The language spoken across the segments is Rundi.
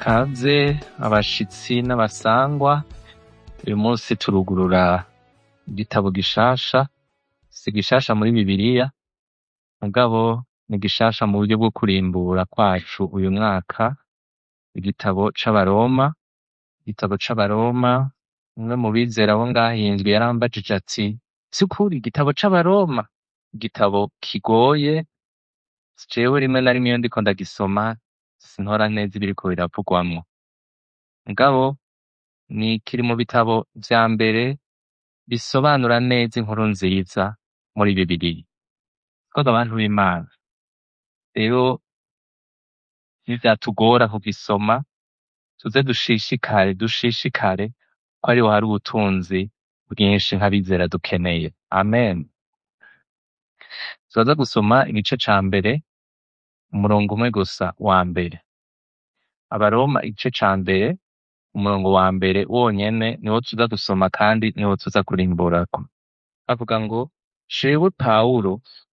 kaze abashitsi n'abasangwa uyu munsi turugurura igitabo gishasha si gishasha muri bibiliya mugabo ni gishasha mu buryo bwo kurimbura kwacu uyu mwaka igitabo c'abaroma igitabo c'abaroma umwe mu bizera bo ngaha indwi yarambajije ati vy'ukuri igitabo c'abaroma igitabo kigoye jewe rimwe na rimwe iyo ndiko ndagisoma sintora neza ibiriko biravugwamwo mugabo ni kiri mu bitabo vya mbere bisobanura neza inkuru nziza muri bibiliya twebwe abantu b'imana rero nivyatugora kugisoma tuze dushishikare dushishikare ko ariho hari ubutunzi bwinshi nk'abizera dukeneye amen turaza gusoma igice ca mbere umurongo umwe gusa wa mbere abaroma igice ca mbere umurongo wa mbere wonyene niwo tuza gusoma kandi niwo tuza kurimburako avuga ngo jewe pawulo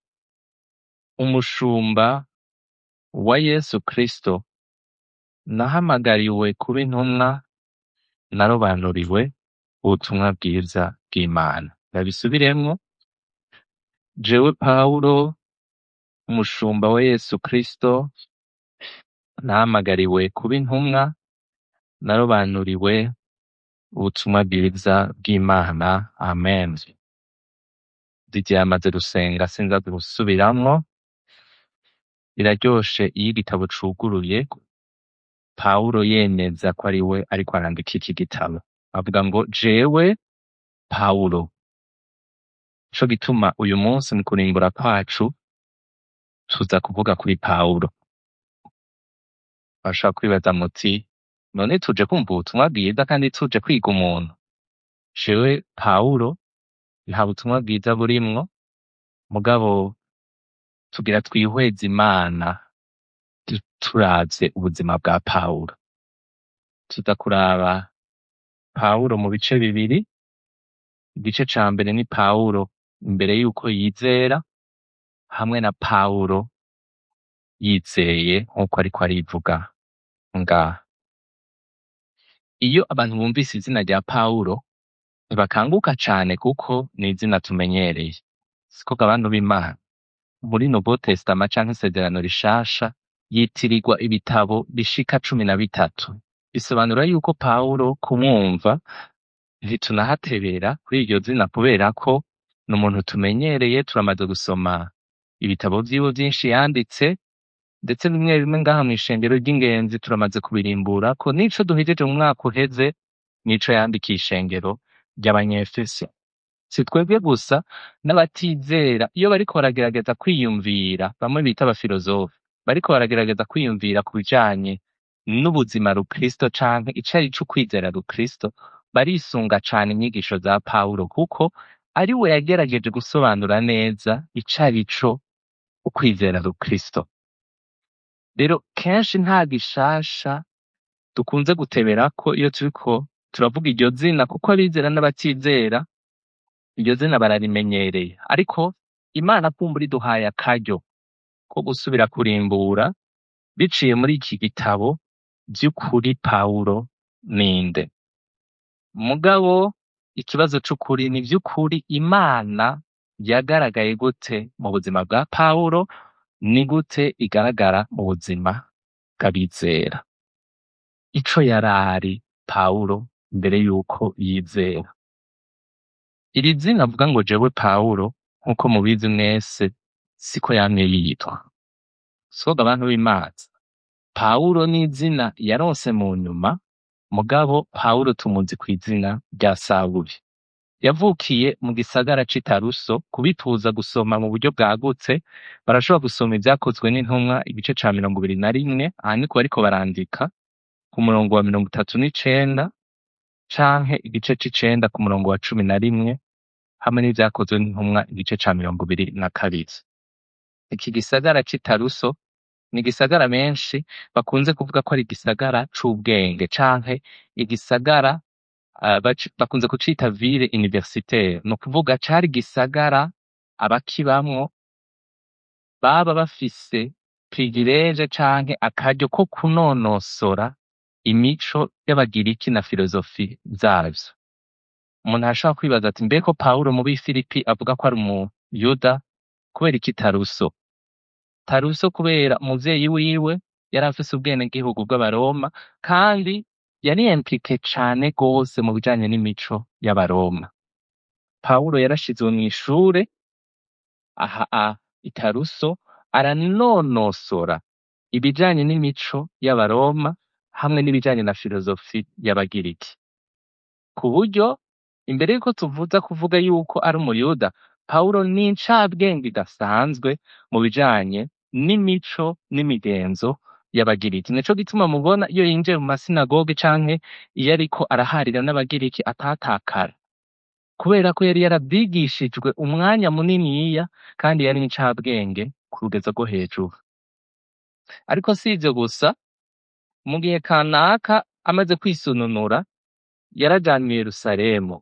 umushumba wa yesu kristo nahamagariwe kuba intumwa narobanuriwe ubutumwa bwiza bw'imana ndabisubiremwo jewe pawulo umushumba wa yesu kristo nahamagariwe kuba intumwa narobanuriwe ubutumwa bwiza bw'imana amen didier yamaze gusenga sinza gusubiramwo biraryoshe iyo igitabo cuguruye pawulo yemeza ko ari we ariko arandika iki gitabo avuga ngo jewe pawulo nico gituma uyu munsi mu kurimbura kwacu tuza kuvuga kuri pawulo bashobora kwibaza muti none tuje kumva ubutumwa bwiza kandi tuje kwiga umuntu jewe pawulo nta butumwa bwiza burimwo mugabo tugira twihweze imana tu- turavye ubuzima bwa pawulo tuza kuraba pawulo mu bice bibiri igice ca mbere ni pawulo imbere yuko yizera hamwe na pawulo yizeye nk'uko ariko arivuga ngaha iyo abantu bumvise izina rya pawulo ntibakanguka cane kuko ni izina tumenyereye siko abantu b'imana muri novo testama canke isezerano rishasha yitirirwa ibitabo bishika cumi na bitatu bisobanura yuko pawulo kumwumva ntitunahatebera kuri iryo zina kubera ko ni umuntu tumenyereye turamaze gusoma ibitabo vyiwe vyinshi yanditse ndetse bimwe bimwe ngaha mw'ishengero ry'ingenzi turamaze kubirimbura ko n'ico duhejeje mu mwaka uheze nico yandikiye ishengero ry'abanyefeso si twebwe gusa n'abatizera iyo bariko baragerageza kwiyumvira bamwe bita abafilozofe bariko baragerageza kwiyumvira ku bijanye n'ubuzima rukristo canke ico ari co kwizera rukristo barisunga cane inyigisho za pawulo kuko ari we yagerageje gusobanura neza ico ari co ukwizera rukristo rero kenshi nta gishasha dukunze guteberako iyo turiko turavuga iryo zina kuko abizera n'abatizera iryo zina bararimenyereye ariko imana kumbura iduhaye akaryo ko gusubira kurimbura biciye muri iki gitabo vy'ukuri pawulo ninde mugabo ikibazo c'ukuri ni vy'ukuri imana yagaragaye gute mu buzima bwa pawulo ni gute igaragara mu buzima bw'abizera ico yarari pawulo mbere yuko yizera iri zina avuga ngo jewe pawulo nk'uko mubizi mwese siko yamye yitwa soga abantu b'imazi pawulo ni izina yaronse mu nyuma mugabo pawulo tumuzi ku izina rya sawuli yavukiye mu gisagara c'i taruso kubituza gusoma mu buryo bwagutse barashobora gusoma ivyakozwe n'intumwa igice ca mirongo ibiri na rimwe aha niko bariko barandika ku murongo wa mirongo itatu n'icenda canke igice c'icenda ku murongo wa cumi na rimwe hamwe n'ivyakozwe n'intumwa igice ca mirongo ibiri na kabiri iki gisagara c'i taruso ni igisagara menshi bakunze kuvuga ko ari igisagara c'ubwenge canke igisagara uh, bac- bakunze kucita ville universitaire ni ukuvuga cari igisagara abakibamwo baba bafise privilege canke akaryo ko kunonosora imico y'abagiriki na filozofi zavyo umuntu arashobora kwibaza ati mbeko pawulo mu b'ifilipi avuga ko ari umuyuda kubera iki taruso taruso kubera umuvyeyi wiwe yari afise ubwenegihugu bw'abaroma kandi yari implike cane gose mu bijanye n'imico y'abaroma pawulo yarashizwe mw'ishure aha a itaruso aranonosora ibijanye n'imico y'abaroma hamwe n'ibijanye na filozofi y'abagiriki ku buryo imbere yuko tuvuza kuvuga yuko ari umuyuda pawulo ni incabwenge idasanzwe mu bijanye n'imico n'imigenzo y'abagiriki nico gituma mubona iyo yinjiye mu masinagoge canke iyo ariko araharira n'abagiriki atatakara kubera ko yari yaravyigishijwe umwanya muniniya kandi yari incabwenge ku rugezo rwo hejuru ariko si ivyo gusa mu gihe kanaka amaze kwisununura yarajanywe i yerusalemu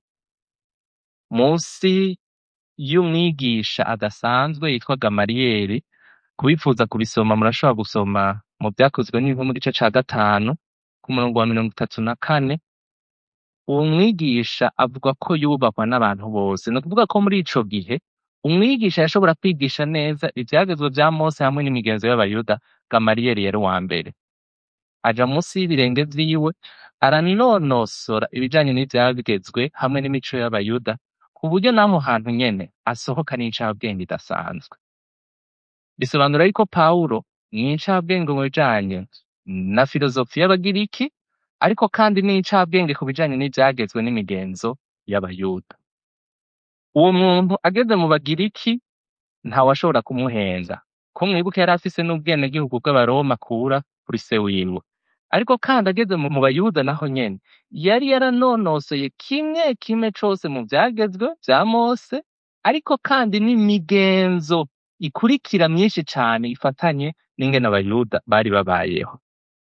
munsi y'umwigisha adasanzwe yitwa gamariyeri kubifuza kubisoma murashobora gusoma mu vyakozwe n'inko mu gice ca gatanu ku murongo wa mirongo itatu na kane uwo mwigisha avuga ko yubahwa n'abantu bose ni ukuvuga ko muri ico gihe umwigisha yashobora kwigisha neza ivyagezwe vya mose hamwe n'imigenzo y'abayuda gamariyeri yari uwa mbere aja munsi y'ibirenge vyiwe aranonosora ibijanye n'ivyagezwe hamwe n'imico y'abayuda ku buryo n'aho hantu nyene asohoka n'incabwenge idasanzwe bisobanura yuko pawulo ni incabwenge mu bijanye na filozofi y'abagiriki ariko kandi ni incabwenge ku bijanye n'ivyagezwe n'imigenzo y'abayuda uwo muntu ageze mu bagiriki ntawashobora kumuhenza ko mwibuka yari afise n'ubwenegihugu bw'abaroma akura kuri se wiwe ariko kandi ageze mu mu bayuda naho nyene yari yaranonosoye kimwe kimwe cose mu vyagezwe vya mose ariko kandi n'imigenzo ikurikira myinshi cane ifatanye n'ingene abayuda bari babayeho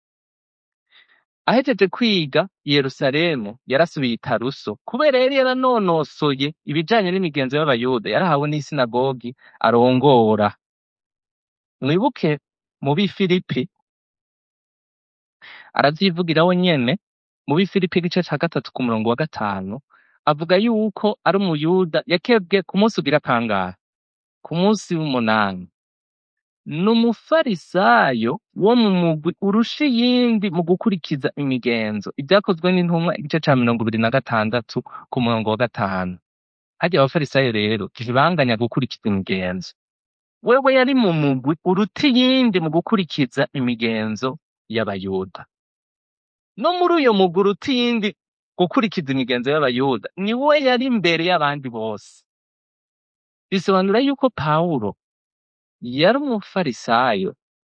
ahejeje kwiga i yerusalemu yarasubiye i taruso kubera yari yaranonosoye ibijanye n'imigenzo y'abayuda yarahawe n'isinagogi arongora mwibuke mu b'ifilipi aravyivugira we nyene mu b'ifilipi igice ca gatatu ku murongo wa gatanu avuga yuko ari umuyuda yakebwe ku munsi ugira kangahe ku munsi w'umunani ni umufarisayo wo mu mugwi urusha iyindi mu gukurikiza imigenzo ibyakozwe n'intumwa igice ca mirongo ibiri na gatandatu ku murongo wa gatanu harya abafarisayo rero ntibanganya gukurikiza imigenzo wewe yari mu mugwi uruta iyindi mu gukurikiza imigenzo y'abayuda no muri uyo mugwi uruta iyindi gukurikiza imigenzo y'abayuda ni we yari imbere y'abandi bose bisobanura yuko pawulo yari umufarisayo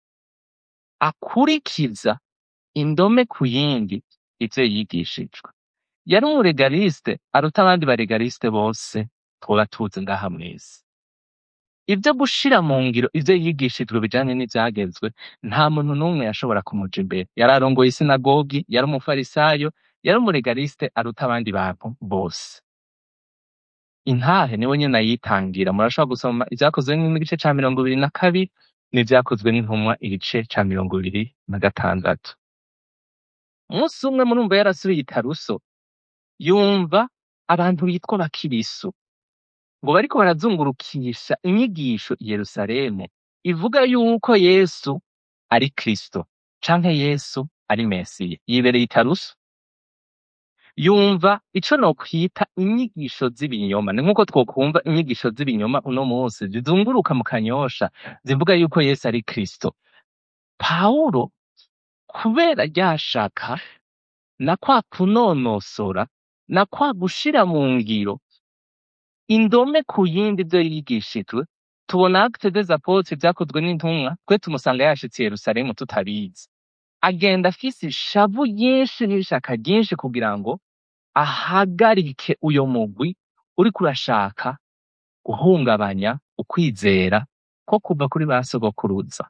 akurikiza indome ku yindi ivyo yigishijwe yari umuregaliste aruta abandi baregaliste bose twoba tuzi ngaha mw'isi ivyo gushira mu ngiro ivyo yigishijwe bijanye n'ivyagezwe nta muntu n'umwe yashobora kumuja imbere yari arongoye isinagogi yari umufarisayo yari umuregaliste aruta abandi bantu bose intahe niwe nyene ayitangira murashobora gusoma ivyakozwe n'igice ca mirongo ibiri na kabiri n'ivyakozwe n'intumwa igice ca mirongo ibiri na gatandatu umunsi umwe murumva yarasubiye i taruso yumva abantu bitwa bakirisu ngo bariko barazungurukisha inyigisho i yerusalemu ivuga yuko yesu ari kristo canke yesu ari mesiya yibereye i taruso yumva ico nokwita inyigisho z'ibinyoma ni nk'uko twokumva inyigisho z'ibinyoma uno munsi zizunguruka mu kanyosha zivuga yuko yesu ari kristo pawulo kubera ryashaka na kwa kunonosora na kwa gushira mu ngiro indome ku yindi ivyo yigishijwe tubona acte des apotres vyakozwe n'intumwa twe tumusanga yashitse i yerusalemu tutabizi agenda afise ishavu ryinshi n'ishaka ryinshi kugira ngo ahagarike uyo mugwi uriko urashaka guhungabanya ukwizera ko kuva kuri ba sogokuruza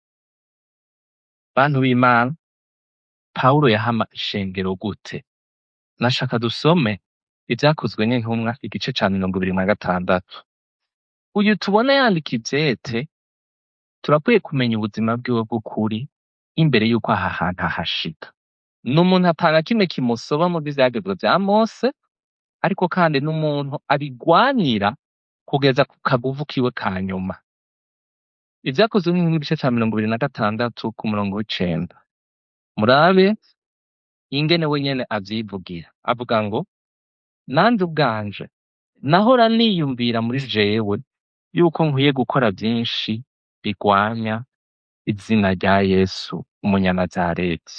bantu b'imana pawulo yahama ishengero gute nashaka dusome ivyakozwe n'intumwa igice ca mirongo ibiri na gatandatu uyu tubona yandika ivyete turakwiye kumenya ubuzima bwiwe bw'ukuri imbere y'uko aha hantu ahashika ni umuntu atanga kimwe kimusoba mu vyagezwe vya mose ariko kandi n'umuntu abigwanira kugeza ku kaguvu kiwe ka nyuma ivyakozwe nk'igice ca mirongo ibiri na gatandatu ku murongo w'icenda murabe ingene we nyene avyivugira avuga ngo nanje ubwanje nahora niyumvira muri jewe yuko nkwiye gukora vyinshi bigwanya izina rya yesu umunyanazareti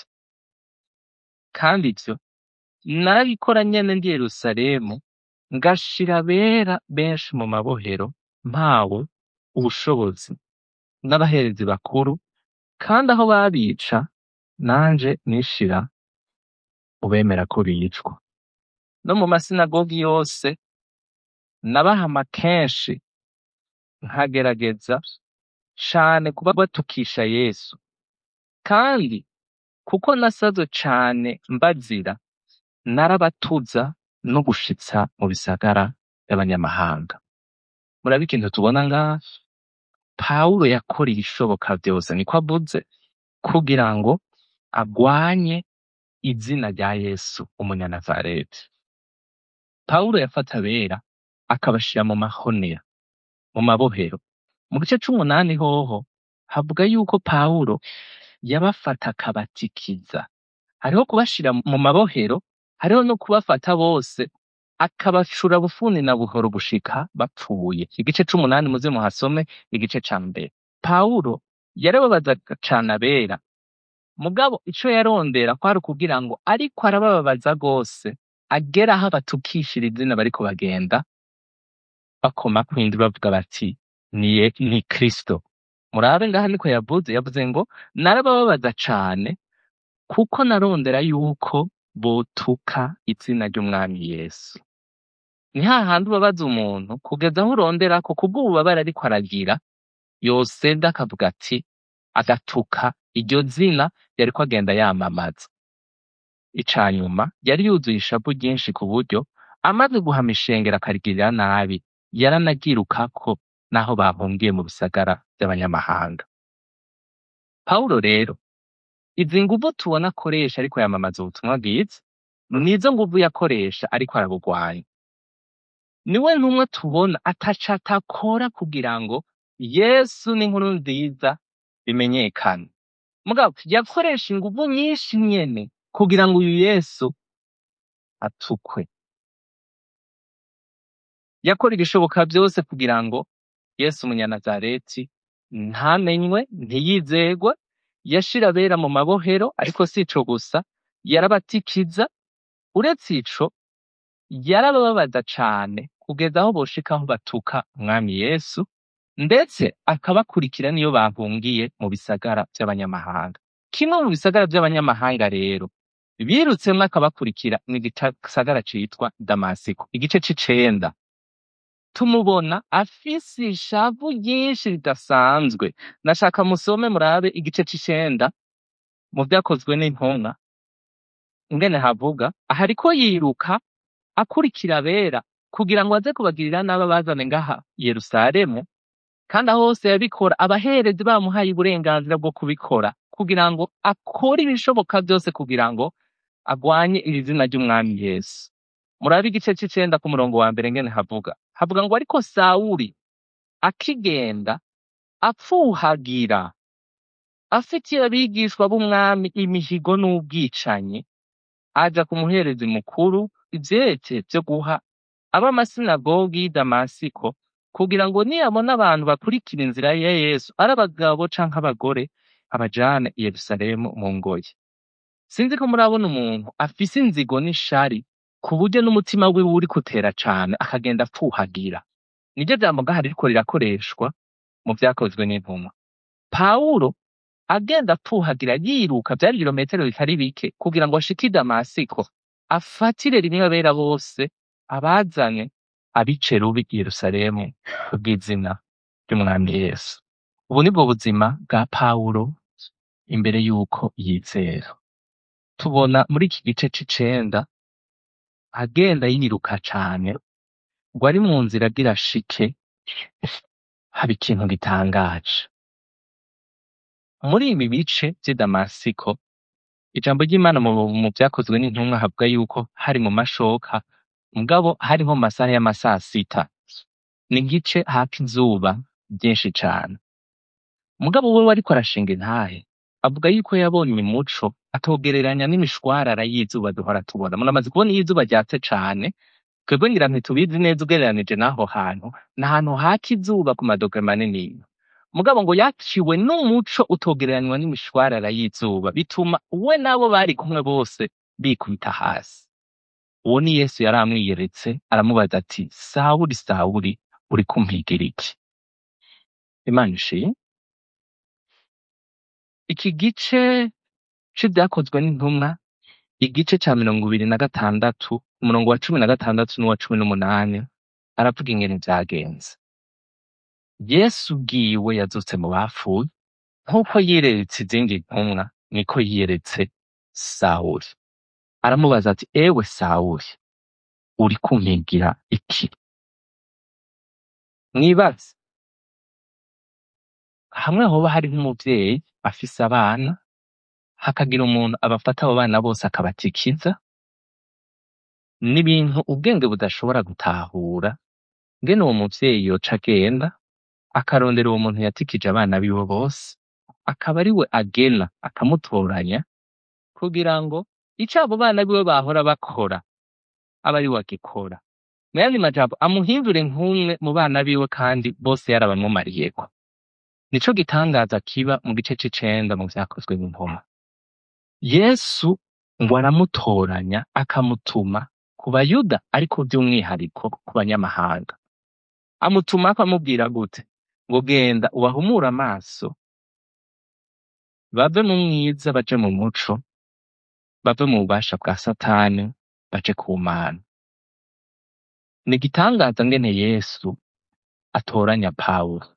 kandi ivyo narabikora nyene ndi yerusalemu ngashira abera benshi mu mabohero mpawe ubushobozi n'abaherezi bakuru kandi aho babica nanje nishira ubemera ko bicwa no mu masinagogi yose nabahama kenshi nkagerageza cane kuba batukisha yesu kandi kuko nasazwe cane mbazira narabatuza no gushitsa mu bisagara vy'abanyamahanga murabe ikintu tubona ngaha pawulo yakora ibishoboka vyose niko avuze kugira ngo agwanye izina rya yesu umunyanazareti pawulo yafata abera akabashira mu mahonera mu mabohero mu gice c'umunani hoho havuga yuko pawulo yabafata akabatikiza hariho kubashira mu mabohero hariho no kubafata bose akabacura bufuni na buhoro gushika bapfuye igice c'umunani muze muhasome igice ca mbere pawulo yarababazaga cane abera mugabo ico yarondera kwari ukugira ngo ariko arabababaza rwose agera aho abatukishira izina bariko bagenda bakoma kwindi bavuga bati ni, Ye- ni kristo murabe ngaha niko yavuze yavuze ngo narabababaza cane kuko narondera yuko botuka izina ry'umwami yesu ni hahandi ubabaza umuntu kugeza aho urondera ko kubw'ububabare ariko aragira yoseda akavuga ati agatuka iryo zina yariko agenda yamamaza ica nyuma yari yuzuye ishavu ryinshi ku buryo amaze guhama ishengero akarigirira nabi yaranagirukako n'aho bahungiye mu bisagara vy'abanyamahanga pawulo rero izi nguvu tubona akoresha ariko yamamaza ubutumwa bwiza nizo nguvu yakoresha ariko arabugwanya niwe ntumwe tubona ataca atakora kugira ngo yesu n'inkuru nziza bimenyekane mugabo yakoresha inguvu nyinshi nyene kugira ngo uyu yesu atukwe yakora ibishoboka vyose kugira ngo yesu umunyanazareti ntamenywe ntiyizegwe yashira abera mu mabohero ariko si ico gusa yarabatikiza uretse ico yarabababaza cane kugeza aho boshika aho batuka umwami yesu ndetse akabakurikira niyo bahungiye mu bisagara vy'abanyamahanga kimwe mu bisagara vy'abanyamahanga rero birutsemwo akabakurikira ni igisagara citwa damasiko igice c'icenda tumubona afise ishavu ryinshi ridasanzwe nashaka musome murabe igice c'icenda mu vyakozwe n'intumwa ingene havuga aha ariko yiruka akurikira abera kugira ngo aze kubagirira nabi abazane ngaha i yerusalemu kandi aho hose yabikora abaherezi bamuhaye uburenganzira bwo kubikora kugira ngo akore ibishoboka vyose kugira ngo agwanye iri zina ry'umwami yesu murabe igice c'icenda ku murongo wa mbere ngene havuga havuga ngo ariko sawuli akigenda apfuhagira afitiye abigishwa b'umwami imihigo n'ubwicanyi aja ku muherezi mukuru ivyete vyo guha ab'amasinagogi y'i damasiko kugira ngo niyabona abantu bakurikira inzira ya yesu ari abagabo canke abagore abajane i yerusalemu mu ngoyi sinzi ko murabona umuntu afise inzigo n'ishari ku buryo n'umutima wiwe uri kutera cane akagenda apfuhagira niryo jambo ngaha ririko rirakoreshwa mu vyakozwe n'intumwa pawulo agenda apfuhagira yiruka vyari ibirometero bitari bike kugira ngo ashike i damasiko afatire rimwe abera bose abazanye abice rubi i yerusalemu kubw'izina ry'umwami yesu ubu nibwo buzima bwa pawulo imbere y'uko yizera tubona muri iki gice c'icenda agenda yiruka cane ngo ari mu nzira agira ashike haba ikintu gitangaje muri ibi bice vy'i damasiko ijambo ry'imana mu, mu vyakozwe n'intumwa havuga yuko hari mu mashoka mugabo hariho mu masaha y'amasaa sita ni igice haka izuba ryinshi cane mugabo wewe ariko arashinga intahe avuga yuko yabonye umuco atogereranya n'imishwarara y'izuba duhora tubona muramaze kubona iyo izuba ryatse cane twebwe ngira ntitubizi neza ugereranije n'aho hantu ni ahantu haka izuba ku madogere manini mugabo ngo yaciwe n'umuco utogereranywa n'imishwarara y'izuba bituma we n'abo bari kumwe bose bikubita hasi uwo ni yesu yari amwiyeretse aramubaza ati sawuri sawuri uri kumpigira iki imana ishimwe iki gice c'ivyakozwe n'intumwa igice ca mirongo ibiri na gatandatu umurongo wa cumi na gatandatu n'uwa cumi n'umunani aravuga ingene vyagenze yesu ubwiwe yazutse mu bapfuye nk'uko yireretse izindi ntumwa niko yiyeretse sawuli aramubaza ati ewe sawuli uri kumpigira iki mwibaze hamwe hoba hariho umuvyeyi afise abana hakagira umuntu abafata abo bana bose akabatikiza n'ibintu ubwenge budashobora gutahura ngene uwo muvyeyi yoca agenda akarondera uwo muntu yatikije abana biwe bose akaba ari we agena akamutoranya kugira ngo ico abo bana biwe bahora bakora abe ari we agikora mu yandi majambo amuhindure nk'umwe mu bana biwe kandi bose yarabamwumariyeko nico gitangaza kiba mu gice c'icenda mu vyakozwe n'intumwa yesu ngo aramutoranya akamutuma ku bayuda ariko by'umwihariko ku banyamahanga amutuma akamubwira gute ngo genda ubahumure amaso bave mu mwiza baje mu muco bave mu bubasha bwa satani baje ku mana ni igitangaza ngene yesu atoranya pawulo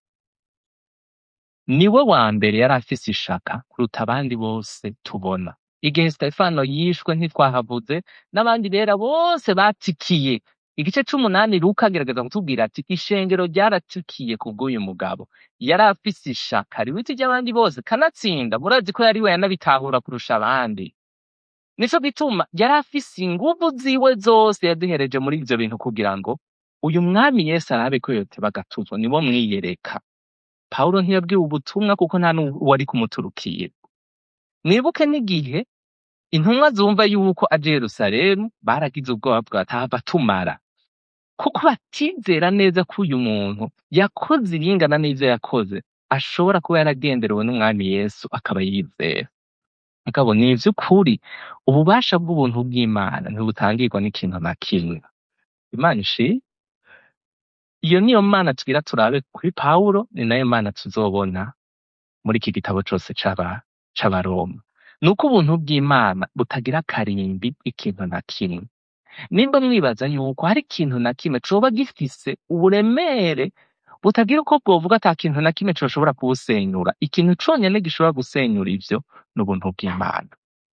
niwe wa mbere yari afise ishaka kuruta abandi bose tubona igihe stefano yishwe ntitwahavuze n'abandi bera bose batikiye igice c'umunani luka agerageza kutubwira ati ishengero ryaratikiye kubw'uyu mugabo yari afise ishaka riruta iry'abandi bose kanatsinda murazi ko yari we yanabitahura kurusha abandi nico gituma yari afise inguvu ziwe zose yaduhereje muri ivyo bintu kugira ngo uyu mwami yesu arabe ko yoteba agatuzwa nibo mwiyereka pawulo ntiyabwiwe ubutumwa kuko nta n'uwari kumuturukira mwibuke n'igihe intumwa zumva yuko aje yerusalemu baragize ubwoba bwatahava tumara kuko batizera neza ko uyu muntu yakoze ibingana n'ivyo yakoze ashobora kuba yaragenderewe n'umwami yesu akaba yizera mugabo ni ivy'ukuri ububasha bw'ubuntu bw'imana ntibutangirwa n'ikintu na kimwe imana ishimwe iyo niyo mana tugira turabe kuri pawulo ni nayo mana tuzobona muri iki gitabo cose c'aba c'abaroma nuko ubuntu bw'imana butagira akarimbi ikintu na kimwe nimba mwibaza yuko hari ikintu na kimwe coba gifise uburemere butagira uko bwovuga ata kintu na kimwe coshobora kubusenyura ikintu conyene gishobora gusenyura ivyo ni ubuntu bw'imana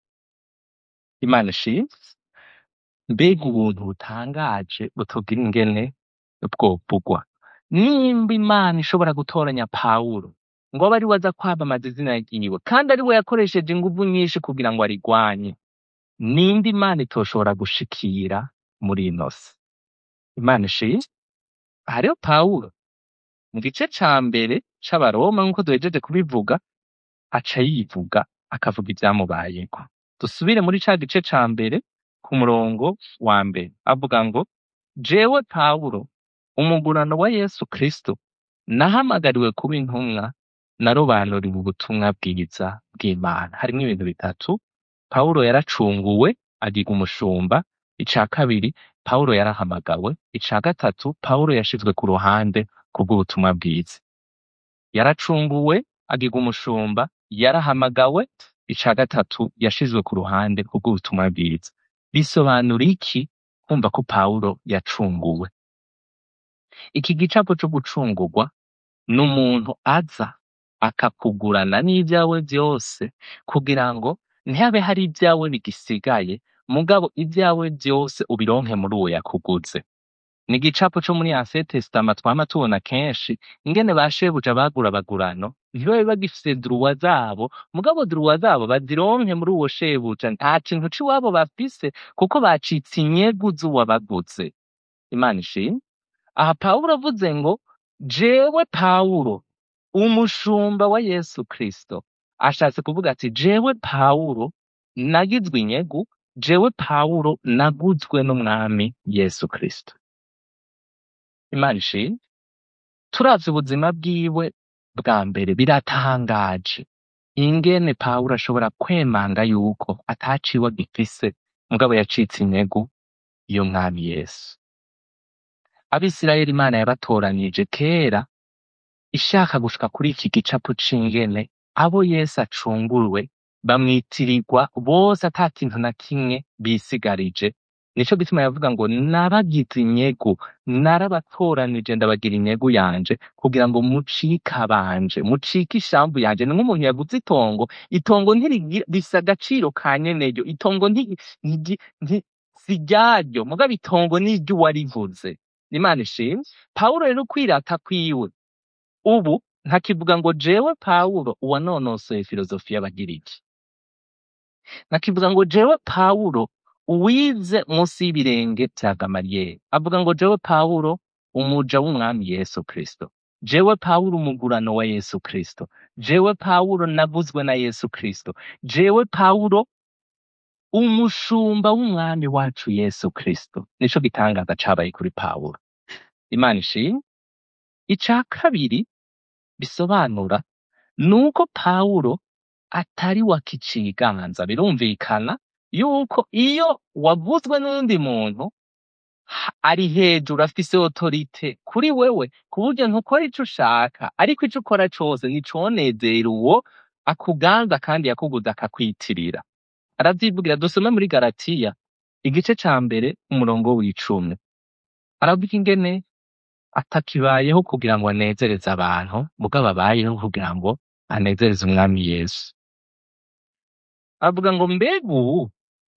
imana ishimwe mbega ubuntu butangaje butogira ingene bwovugwa nimba imana ishobora gutoranya pawulo ngo abe ari we aza kwamamaza izina ryiwe kandi ari we yakoresheje inguvu nyinshi kugira ngo arigwanye ninde imana itoshobora gushikira muri ino si imana ishimwe hariho pawulo mu gice ca mbere c'abaroma nk'uko duhejeje kubivuga aca yivuga akavuga ivyamubayeko dusubire muri ca gice ca mbere ku murongo wa mbere avuga ngo jewe pawulo umugurano wa yesu kristo nahamagariwe kuba intumwa narobanuriwe ubutumwa bwiza bw'imana harimwo ibintu bitatu pawulo yaracunguwe agirwa umushumba ica kabiri pawulo yarahamagawe ica gatatu pawulo yashizwe ku ruhande kubw'ubutumwa bwiza yaracunguwe agirwa umushumba yarahamagawe ica gatatu yashizwe ku ruhande kubw'ubutumwa bwiza bisobanura iki kumva ko pawulo yacunguwe iki gicapo co gucungurwa ni umuntu aza akakugurana n'ivyawe vyose kugira ngo ntihabe hari ivyawe bigisigaye mugabo ivyawe vyose ubironke muri uwo yakuguze ni igicapo co muri ancien testament twama tubona kenshi ingene ba shebuja bagura bagurano ntibabe bagifise druwa zabo mugabo druwa zabo bazironke muri uwo shebuja nta kintu c'iwabo bafise kuko bacitse inyegu z'uwabaguze imana ishimwe aha pawulo avuze ngo jewe pawulo umushumba wa yesu kristo ashatse kuvuga ati jewe pawulo nagizwe inyegu jewe pawulo naguzwe n'umwami yesu kristo imana ishimwe turavye ubuzima bwiwe bwa mbere biratangaje ingene pawulo ashobora kwemanga yuko ataciwe agifise mugabo yacitse integu y'umwami yesu abisirayeli imana yabatoranije kera ishaka gushika kuri iki gicapo c'ingene abo yesu acunguwe bamwitirirwa bose ata kintu na kimwe bisigarije nico gituma yavuga ngo nabagize inyegu narabatoranije ndabagira inyegu yanje kugira ngo mucike abanje mucike ishambu yanje ni nk'umuntu yaguze itongo itongo ntirigira rifise agaciro ka nyeneyo itongo nti, nti, nti, si ryaryo mugabo itongo ni iry'uwarivuze imana ishimwe pawulo rero kwirata kwiwe ubu ntakivuga ngo jewe pawulo uwanonosoye filozofi y'abagiriki ntakivuga ngo jewe pawulo uwize munsi y'ibirenge vya gamaliyeli avuga ngo jewe pawulo umuja w'umwami yesu kristo jewe pawulo umugurano wa yesu kristo jewe pawulo navuzwe na yesu kristo jewe pawulo umushumba w'umwami wacu yesu kristo nico gitangaza cabaye kuri pawulo imana ishimwe ica kabiri bisobanura nuko pawulo atari wakiciganza birumvikana yuko iyo wavuzwe n'undi muntu ha- ari hejuru afise otorite kuri wewe ku buryo ntukora ico ushaka ariko ico ukora cose niconezera uwo akuganza kandi yakuguze akakwitirira aravyivugira dusome muri galatiya igice ca mbere umurongo w'icumi aravuga ingene atakibayeho kugira ngo anezereze abantu mugabo abayeho kugira ngo anezereze umwami yesu avuga ngo mbega ubu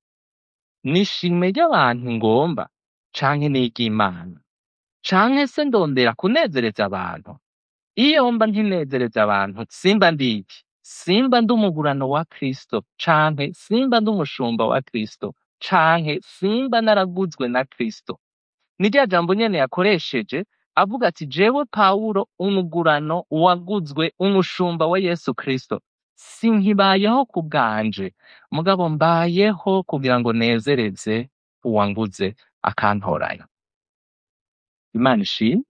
ni ishime ry'abantu ngomba canke n'iry'imana canke se ndondera kunezereza abantu iyo mba ntinezereza abantu simba ndiki simba ndi umugurano wa kristo canke simba ndi umushumba wa kristo canke simba naraguzwe na kristo ni rya jambo nyene yakoresheje avuga ati jewe pawulo umugurano waguzwe umushumba wa yesu kristo sinkibayeho ku bwanje mugabo mbayeho kugira ngo nezereze uwanguze akantoranya imana ishimwe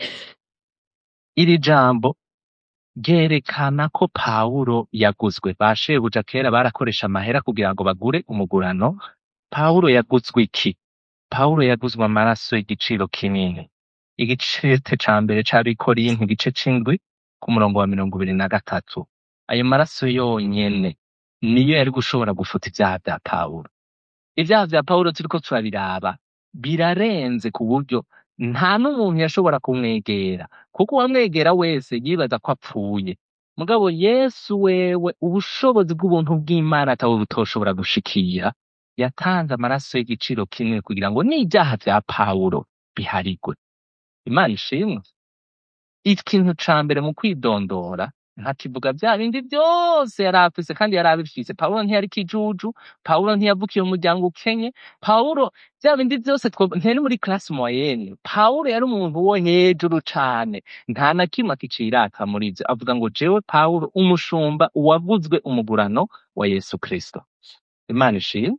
iri jambo ryerekana ko pawulo yaguzwe ba shebuja kera barakoresha amahera kugira ngo bagure umugurano pawulo yaguzwe iki pawulo yaguzwe amaraso y'igiciro kinini igicete ca mbere c'abikorinto igice c'indwi ku murongo wa mirongo ibiri na gatatu ayo maraso yonyene niyo yari gushobora gufuta ivyaha vya pawulo ivyaha vya pawulo turiko turabiraba birarenze ku buryo nta n'umuntu yashobora kumwegera kuko uwamwegera wese yibaza ko apfuye mugabo yesu wewe ubushobozi bw'ubuntu bw'imana atawe butoshobora gushikira yatanze amaraso y'igiciro kinini kugira ngo n'ivyaha vya pawulo biharigwe imana ishimwe ikintu ca mbere mu kwidondora ntakivuga vya bindi vyose yari afise kandi yari abifise pawulo ntiyari kijuju pawulo ntiyavukiye mu muryango ukenye pawulo vya bindi vyose two- ntiyari muri classe moyenne pawulo yari umuntu wo hejuru cane nta na kimwe akicirata muri ivyo avuga ngo jewe pawulo umushumba uwaguzwe umugurano wa yesu kristo imana ishimwe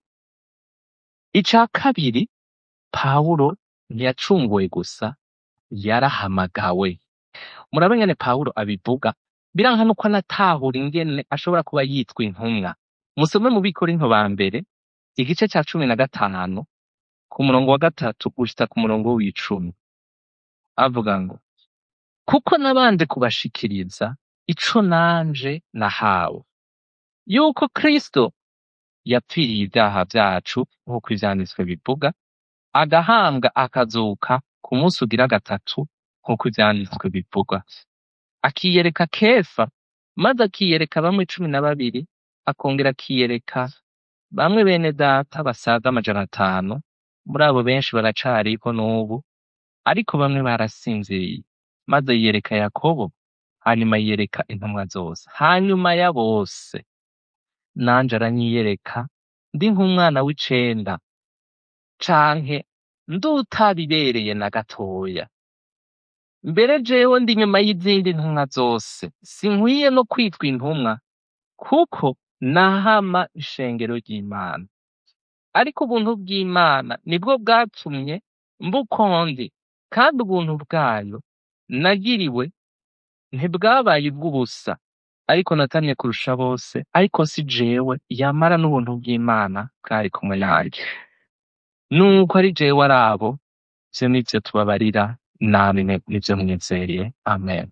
ica kabiri pawulo ntiyacunguwe gusa yarahamagawe murabe ingene pawulo abivuga biranka nuko anatahura ingene ashobora kuba yitwa intumwa musome mu bikorinto ba mbere igice ca cumi na gatanu ku murongo wa gatatu gushitsa ku murongo w'icumi avuga ngo kuko nabanje kubashikiriza ico nanje nahawe yuko kristo yapfiriye ivyaha vyacu nk'uko ivyanditswe bivuga agahambwa akazuka ku munsi ugira gatatu nk'uko ivyanditswe bivuga akiyereka kefa maze akiyereka bamwe cumi na babiri akongera akiyereka bamwe bene data basaga amajana atanu muri abo benshi baracariko n'ubu ariko bamwe barasinziriye maze yiyereka yakobo hanyuma yiyereka intumwa zose hanyuma ya bose nanje aranyiyereka ndi nk'umwana w'icenda canke ndutabibereye na gatoya mbere jewe ndi inyuma y'izindi ntumwa zose sinkwiye no kwitwa intumwa kuko nahama ishengero ry'imana ariko ubuntu bw'imana nibwo bwatumye mbukondi kandi ubuntu bwayo nagiriwe ntibwabaye ubw'ubusa ariko natamye kurusha bose ariko si jewe yamara n'ubuntu bw'imana bwari kumwe nanje nuko ari jewe ari abo ivyo nivyo tubabarira namwe nivyo mwizeye amen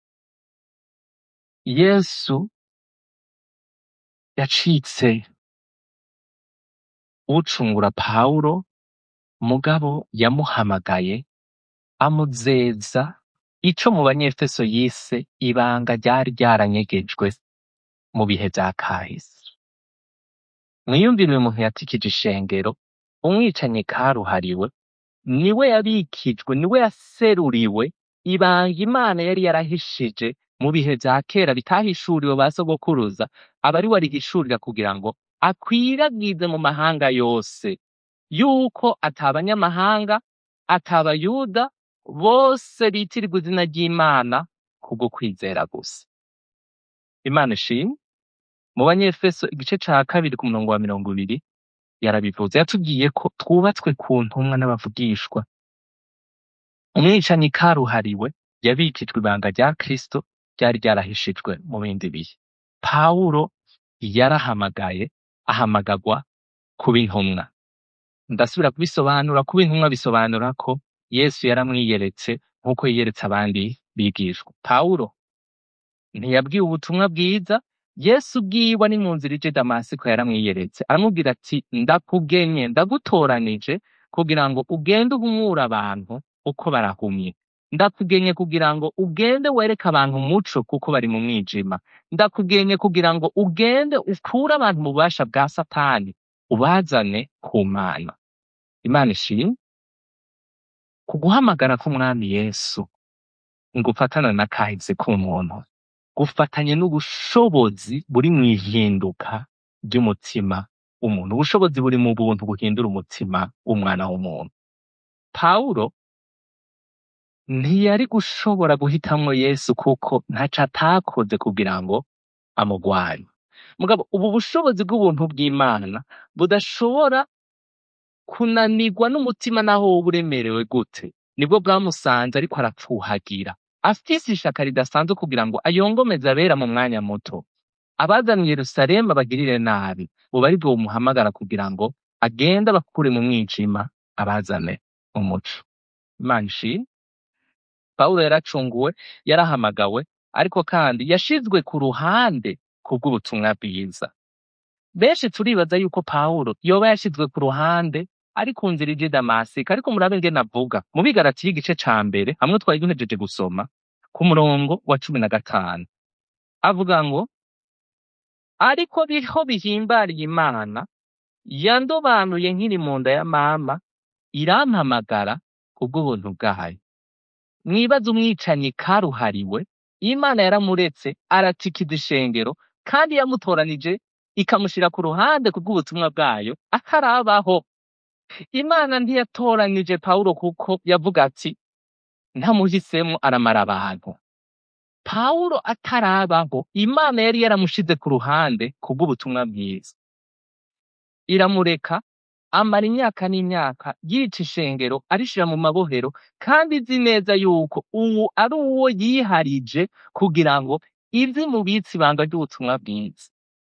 yesu yacitse ucungura pawulo mugabo yamuhamagaye amuzeza ico mu banyefeso yise ibanga ryari ryaranyegejwe mu bihe vya kahise mwiyumvire uyu muntu yatikije ishengero umwicanyi karuhariwe niwe yabikijwe niwe yaseruriwe ibanga imana yari yarahishije mu bihe vya kera bitahishuriwe ba sogokuruza aba ari we arihishurira kugira ngo akwiragize mu mahanga yose yuko atabanyamahanga atabayuda bose bitirirwa izina ry'imana kubwo kwizera gusa imana ishimwe mu banyefeso igice ca kabiri ku murongo wa mirongo ibiri yarabivuze yatubwiye ko twubatswe ku ntumwa n'abavugishwa umwicanyi karuhariwe yabikijwe ibanga rya kristo ryari ryarahishijwe mu bindi bihe pawulo yarahamagaye ahamagagwa kuba intumwa ndasubira kubisobanura kuba intumwa bisobanura ko yesu yaramwiyeretse nk'uko yiyeretse abandi bigishwa pawulo ntiyabwiwe ubutumwa bwiza yesu ubwiwe ari mu nzira ije damasiko yaramwiyeretse aramubwira ati ndakugenye ndagutoranije kugira ngo ugende uhumure abantu uko barahumye ndakugenye kugira ngo ugende wereke abantu umuco kuko bari mu mwijima ndakugenye kugira ngo ugende ukure abantu mu bubasha bwa satani ubazane ku mana imana ishimwe ku guhamagara k'umwami yesu ngo ufatane na kahise k'umuntu gufatanye n'ubushobozi buri mu ihinduka ry'umutima w'umuntu ubushobozi buri mu buntu buhindura umutima w'umwana w'umuntu pawulo ntiyari gushobora guhitamwo yesu kuko ntaco atakoze kugira ngo amugwanye mugabo ubu bushobozi bw'ubuntu bw'imana budashobora kunanirwa n'umutima naho woba uremerewe gute nibwo bwamusanze ariko arapfuhagira afise ishaka ridasanzwe kugira ngo ayongomeze abera mu mwanya muto abazana i yerusalemu abagirire nabi buba ari bwo bumuhamagara kugira ngo agende abakure mu mwijima abazane umuco imana ishimwe pawulo yaracunguwe yarahamagawe ariko kandi yashizwe ku ruhande kubw'ubutumwa bwiza benshi turibaza yuko pawulo yoba yashizwe ku ruhande ari ku nzira ije i damasiko ariko murabe ngene avuga mu bigarati y'igice ca mbere hamwe twari duhejeje gusoma ku murongo wa cumi na gatanu avuga ngo ariko biho bihimbariye imana yandobanuye nkiri mu nda ya mama irampamagara kubw'ubuntu bwayo mwibaze umwicanyi karuhariwe imana yaramuretse aratikiza ishengero kandi yamutoranije ikamushira ku ruhande kubw'ubutumwa bwayo akarabaho imana ntiyatoranije pawulo kuko yavuga ati ntamuhisemo aramara abantu pawulo atarabaho imana yari yaramushize ku ruhande kubw'ubutumwa bwiza iramureka amara imyaka n'imyaka yica ishengero arishira mu mabohero kandi izi neza yuko ubu ari uwo yiharije kugira ngo izi mubitsi ibanga ry'ubutumwa bwiza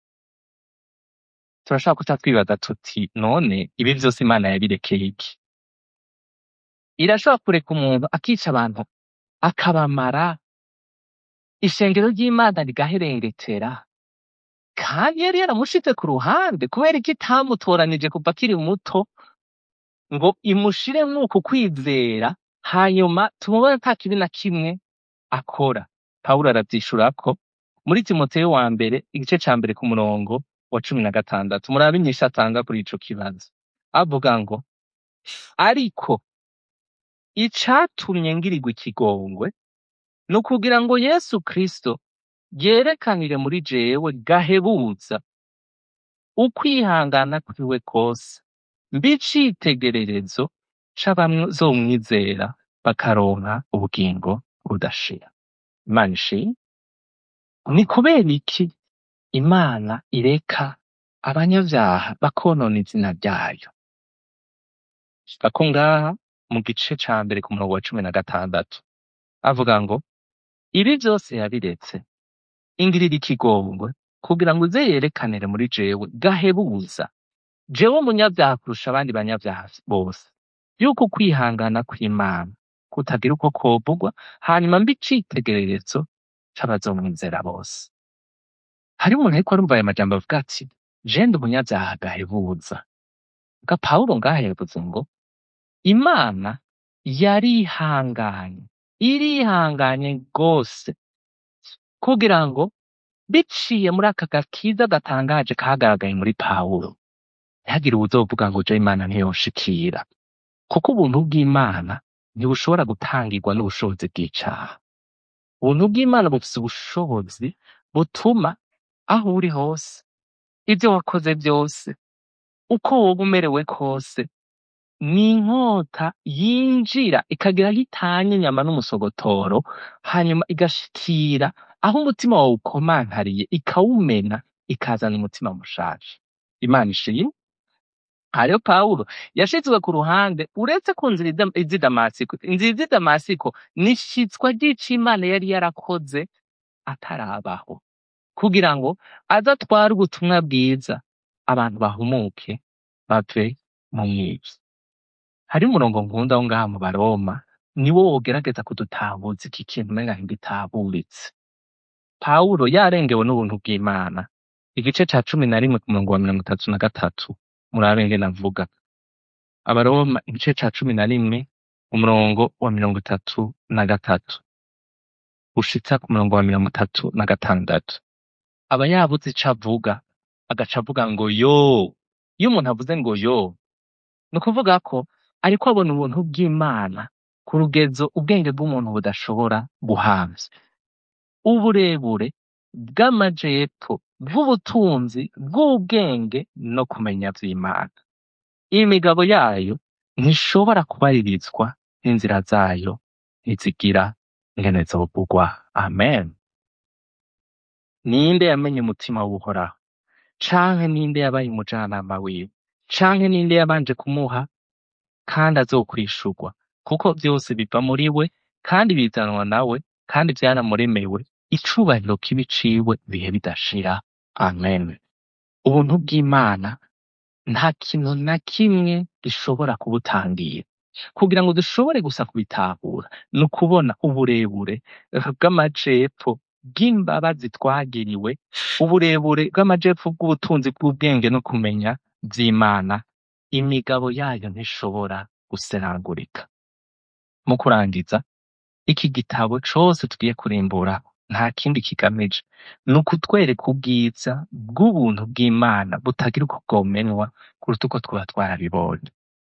turashaka kuca twibaza tuti none ibi vyose imana yabirekeye iki irashobora kureka umuntu akica abantu akabamara ishengero ry'imana rigaherengetera kandi yari yaramushize ku ruhande kubera iki itamutoranije kuva akiri muto ngo imushire mwuku kwizera hanyuma tumubone nta kibi na kimwe akora pawulo aravyishurako muri timoteyo wa mbere igice ca mbere ku murongo wa cumi na gatandatu murabe inyishu atanga kuri ico kibazo avuga ngo ariko icatumye ngirirwa ikigongwe ni ukugira ngo yesu kristo yerekanire muri jewe gahebuza ukwihangana kwiwe kose mbe icitegererezo c'abazomwizera bakaronka ubugingo budashira imana ishimwe ni kubera iki imana ireka abanyavyaha bakonona izina ryayo ako ngaha mu gice ca mbere ku murongo wa cumi na gatandatu avuga ngo ibi vyose yabiretse ingirira ikigongwe kugira ngo uze yerekanire muri jewe gahebuza jewe umunyavyaha kurusha abandi banyavyaha bose yuko kwihangana kw'imana kutagira uko kovugwa hanyuma mbe icitegererezo c'abazomwizera bose hari umuntu ariko arumva aya majambo avuga ati je ndi umunyavyaha gahebuza ga pawulo ngaha yavuze ngo imana yarihanganye irihanganye rwose kugira ngo biciye muri aka gakiza gatangaje kagaragaye muri pawulo ntihagire uwuzovuga ngo je imana ntiyoshikira kuko ubuntu bw'imana ntibushobora gutangirwa n'ubushobozi bw'icaha ubuntu bw'imana bufise ubushobozi butuma aho uri hose ivyo wakoze vyose uko woba umerewe kose ni inkota yinjira ikagira aho itanya inyama n'umusogotoro hanyuma igashikira aho umutima wawe ukomankariye ikawumena ikazana umutima mushasha imana ishimwe hariyo pawulo yashizwe ku ruhande uretse ku nzira ida- iz'i damasiko inzira iz'i damasiko ni ishitswa ry'ico imana yari yarakoze atarabaho kugira ngo aze atware ubutumwa bwiza abantu bahumuke bave mu mwiza hari umurongo nkunda wo ngaha mu baroma niwo wogerageza kudutahuza iki kintu umenga ntigitahuritse pawulo yarengewe n'ubuntu bw'imana igice ca cumi na rimwe ku murongo wa mirongo itatu na gatatu murabe ngene avuga abaroma igice ca cumi na rimwe umurongo wa mirongo itatu na gatatu ushitsa ku murongo wa mirongo itatu na gatandatu aba yabuze ico avuga agaca avuga ngo yo iyo umuntu avuze ngo yo ni ukuvuga ko ariko abona ubuntu bw'imana ku rugezo ubwenge bw'umuntu budashobora guhamvya uburebure bw'amajepfo bw'ubutunzi bw'ubwenge no kumenya vy'imana imigabo yayo ntishobora kubaririzwa n'inzira zayo ntizigira ingene zovugwa amen ninde yamenye umutima w'uhoraho canke ninde yabaye umujanama wiwe canke ninde yabanje kumuha kandi azokwishurwa kuko vyose biva muri we kandi bizanwa nawe kandi vyaramuremewe icubahiro kibi ciwe bihe bidashira amen ubuntu bw'imana nta kintu na kimwe gishobora kubutangira kugira ngo dushobore gusa kubitahura ni ukubona uburebure bw'amajepfo bw'imbabazi twagiriwe uburebure bw'amajepfo bw'ubutunzi bw'ubwenge no kumenya vy'imana imigabo yayo ntishobora guseragurika mu kurangiza iki gitabo cose tugiye kurimbura nta kindi kigamije ni ukutwereka ubwiza bw'ubuntu bw'imana butagira uko bwomenwa kuruta uko twaba twarabibonye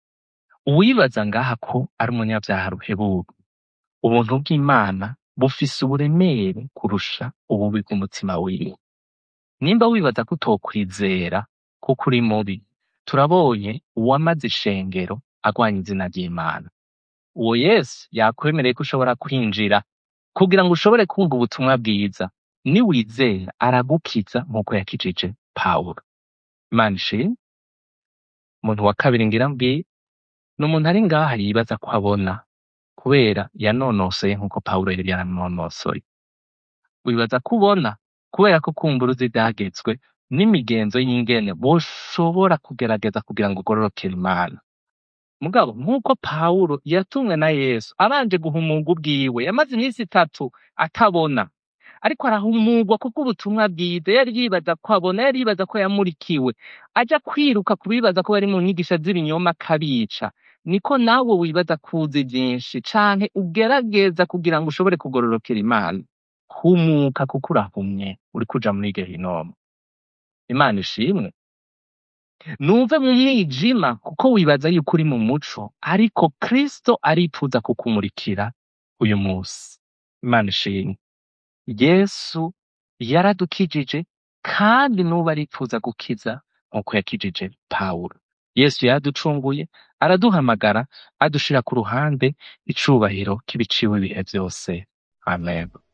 uwibaza ngaha ko ari umunyavyaha ruhebuwe ubuntu bw'imana bufise uburemere kurusha ububi bw'umutima wiwe nimba wibaza ko utokwizera kuko uri mubi turabonye uwamaze ishengero agwanya izina ry'imana uwo yesu yakwemereye ko ushobora kwinjira kugira ngo ushobore kumva ubutumwa bwiza niwizera aragukiza nk'uko yakijije pawulo imana ishimwe umuntu wa kabiri ngira mbwira ni umuntu ari ngaha yibaza ko abona kubera yanonosoye nk'uko pawulo yari yaranonosoye wibaza ko ubona kubera ko kumva uruzi ivyagezwe n'imigenzo y'ingene boshobora kugerageza kugira ngo ugororokere imana mugabo nk'uko pawulo yatumwe na yesu abanje guhumurwa ubwiwe yamaze iminsi itatu atabona ariko arahumurwa kuko ubutumwa bwiza yari yibaza ko abona yari yibaza ko yamurikiwe aja kwiruka kubibaza ko bari mu nyigisho z'ibinyoma akabica niko nawe wibaza kuzi vyinshi canke ugerageza kugira ngo ushobore kugororokera imana humuka kuko urahumye uriko uja muri gehinomu imana ishimwe nuve mu mwijima kuko wibaza yuko uri mu muco ariko kristo aripfuza kukumurikira uyu munsi imana ishimwe yesu yaradukijije kandi n'ubu aripfuza gukiza nk'uko yakijije pawulo yesu yaducunguye araduhamagara adushira ku ruhande icubahiro k'ibiciwe ibihe byose amen